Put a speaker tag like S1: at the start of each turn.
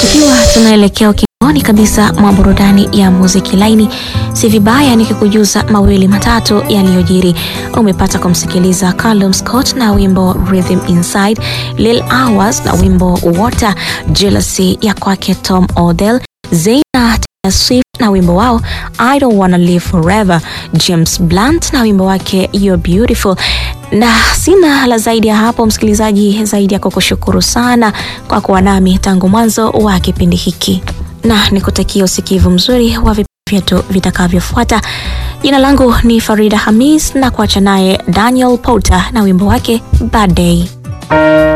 S1: Tukiwa tunaelekea ukingoni kabisa mwa burudani ya muziki laini, si vibaya nikikujuza mawili matatu yaliyojiri. Umepata kumsikiliza Callum Scott na wimbo Rhythm Inside, Lil Hours na wimbo Water, Jealousy ya kwake Tom Odell, Zayn na Taylor Swift na wimbo wao I Don't Wanna Live Forever, James Blunt na wimbo wake You're Beautiful na sina la zaidi ya hapo, msikilizaji, zaidi ya kukushukuru sana kwa kuwa nami tangu mwanzo wa kipindi hiki, na nikutakia usikivu mzuri wa vipindi vyetu vitakavyofuata. Jina langu ni Farida Hamis na kuacha naye Daniel Porter na wimbo wake Bad Day.